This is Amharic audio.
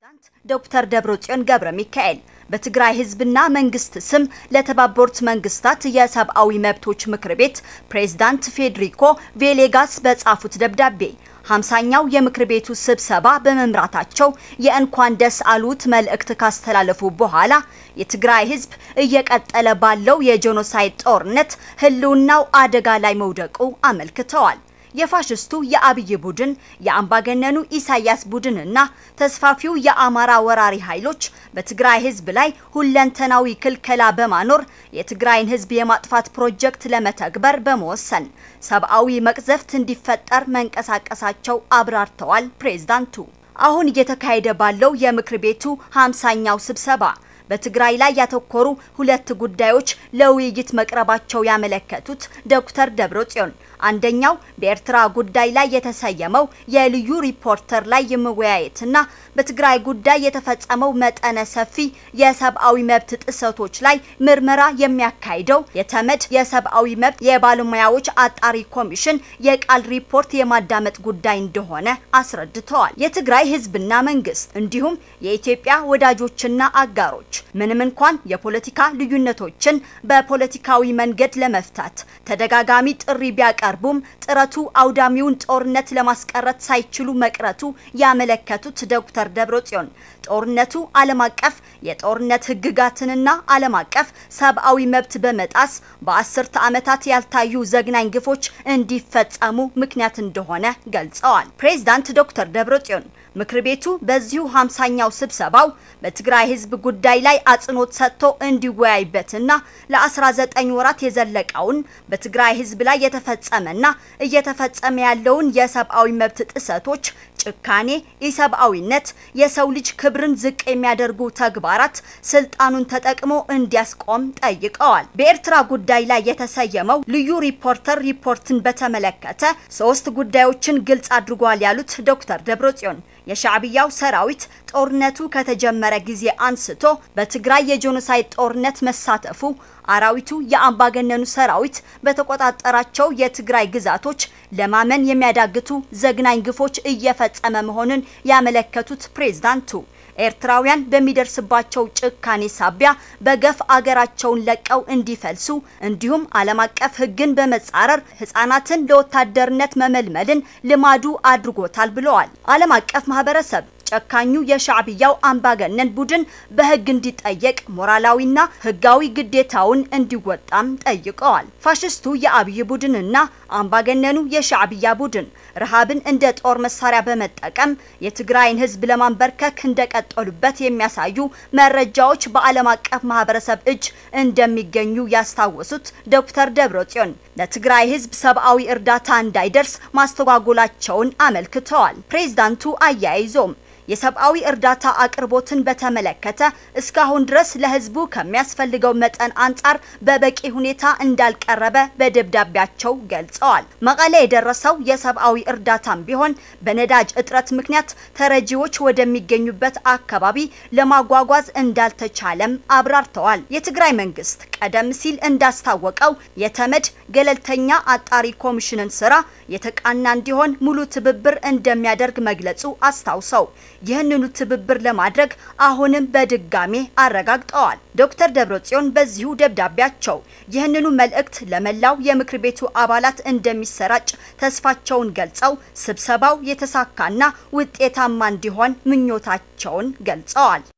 ዶክተር ደብረጽዮን ገብረ ሚካኤል በትግራይ ህዝብና መንግስት ስም ለተባበሩት መንግስታት የሰብአዊ መብቶች ምክር ቤት ፕሬዝዳንት ፌዴሪኮ ቬሌጋስ በጻፉት ደብዳቤ ሀምሳኛው የምክር ቤቱ ስብሰባ በመምራታቸው የእንኳን ደስ አሉት መልእክት ካስተላለፉ በኋላ የትግራይ ህዝብ እየቀጠለ ባለው የጄኖሳይድ ጦርነት ህልውናው አደጋ ላይ መውደቁ አመልክተዋል። የፋሽስቱ የአብይ ቡድን የአምባገነኑ ኢሳያስ ቡድንና ተስፋፊው የአማራ ወራሪ ኃይሎች በትግራይ ህዝብ ላይ ሁለንተናዊ ክልከላ በማኖር የትግራይን ህዝብ የማጥፋት ፕሮጀክት ለመተግበር በመወሰን ሰብአዊ መቅዘፍት እንዲፈጠር መንቀሳቀሳቸው አብራርተዋል። ፕሬዝዳንቱ አሁን እየተካሄደ ባለው የምክር ቤቱ ሀምሳኛው ስብሰባ በትግራይ ላይ ያተኮሩ ሁለት ጉዳዮች ለውይይት መቅረባቸው ያመለከቱት ዶክተር ደብረጽዮን አንደኛው በኤርትራ ጉዳይ ላይ የተሰየመው የልዩ ሪፖርተር ላይ የመወያየትና በትግራይ ጉዳይ የተፈጸመው መጠነ ሰፊ የሰብአዊ መብት ጥሰቶች ላይ ምርመራ የሚያካሂደው የተመድ የሰብአዊ መብት የባለሙያዎች አጣሪ ኮሚሽን የቃል ሪፖርት የማዳመጥ ጉዳይ እንደሆነ አስረድተዋል። የትግራይ ህዝብና መንግስት እንዲሁም የኢትዮጵያ ወዳጆችና አጋሮች ምንም እንኳን የፖለቲካ ልዩነቶችን በፖለቲካዊ መንገድ ለመፍታት ተደጋጋሚ ጥሪ ቢያቀርቡም ጥረቱ አውዳሚውን ጦርነት ለማስቀረት ሳይችሉ መቅረቱ ያመለከቱት ዶክተር ደብረጽዮን ጦርነቱ ዓለም አቀፍ የጦርነት ህግጋትንና ዓለም አቀፍ ሰብአዊ መብት በመጣስ በአስርተ ዓመታት ያልታዩ ዘግናኝ ግፎች እንዲፈጸሙ ምክንያት እንደሆነ ገልጸዋል። ፕሬዝዳንት ዶክተር ደብረጽዮን ምክር ቤቱ በዚሁ ሀምሳኛው ስብሰባው በትግራይ ህዝብ ጉዳይ ላይ አጽንኦት ሰጥቶ እንዲወያይበትና ለ19 ወራት የዘለቀውን በትግራይ ህዝብ ላይ የተፈጸመና እየተፈጸመ ያለውን የሰብአዊ መብት ጥሰቶች፣ ጭካኔ፣ ኢሰብአዊነት፣ የሰው ልጅ ክብርን ዝቅ የሚያደርጉ ተግባራት ስልጣኑን ተጠቅሞ እንዲያስቆም ጠይቀዋል። በኤርትራ ጉዳይ ላይ የተሰየመው ልዩ ሪፖርተር ሪፖርትን በተመለከተ ሶስት ጉዳዮችን ግልጽ አድርጓል ያሉት ዶክተር ደብረጽዮን የሻዕብያው ሰራዊት ጦርነቱ ከተጀመረ ጊዜ አንስቶ በትግራይ የጄኖሳይድ ጦርነት መሳተፉ፣ አራዊቱ የአምባገነኑ ሰራዊት በተቆጣጠራቸው የትግራይ ግዛቶች ለማመን የሚያዳግቱ ዘግናኝ ግፎች እየፈጸመ መሆኑን ያመለከቱት ፕሬዝዳንቱ ኤርትራውያን በሚደርስባቸው ጭካኔ ሳቢያ በገፍ አገራቸውን ለቀው እንዲፈልሱ እንዲሁም ዓለም አቀፍ ሕግን በመጻረር ሕጻናትን ለወታደርነት መመልመልን ልማዱ አድርጎታል ብለዋል። ዓለም አቀፍ ማህበረሰብ ጨካኙ የሻዕብያው አምባገነን ቡድን በህግ እንዲጠየቅ ሞራላዊና ህጋዊ ግዴታውን እንዲወጣም ጠይቀዋል። ፋሽስቱ የአብይ ቡድንና አምባገነኑ የሻዕብያ ቡድን ረሃብን እንደ ጦር መሳሪያ በመጠቀም የትግራይን ህዝብ ለማንበርከክ እንደቀጠሉበት የሚያሳዩ መረጃዎች በዓለም አቀፍ ማህበረሰብ እጅ እንደሚገኙ ያስታወሱት ዶክተር ደብረጽዮን ለትግራይ ህዝብ ሰብአዊ እርዳታ እንዳይደርስ ማስተጓጎላቸውን አመልክተዋል። ፕሬዝዳንቱ አያይዞም የሰብአዊ እርዳታ አቅርቦትን በተመለከተ እስካሁን ድረስ ለህዝቡ ከሚያስፈልገው መጠን አንጻር በበቂ ሁኔታ እንዳልቀረበ በደብዳቤያቸው ገልጸዋል። መቀሌ የደረሰው የሰብአዊ እርዳታም ቢሆን በነዳጅ እጥረት ምክንያት ተረጂዎች ወደሚገኙበት አካባቢ ለማጓጓዝ እንዳልተቻለም አብራርተዋል። የትግራይ መንግስት ቀደም ሲል እንዳስታወቀው የተመድ ገለልተኛ አጣሪ ኮሚሽንን ስራ የተቃና እንዲሆን ሙሉ ትብብር እንደሚያደርግ መግለጹ አስታውሰው ይህንኑ ትብብር ለማድረግ አሁንም በድጋሜ አረጋግጠዋል። ዶክተር ደብረጽዮን በዚሁ ደብዳቤያቸው ይህንኑ መልእክት ለመላው የምክር ቤቱ አባላት እንደሚሰራጭ ተስፋቸውን ገልጸው ስብሰባው የተሳካና ውጤታማ እንዲሆን ምኞታቸውን ገልጸዋል።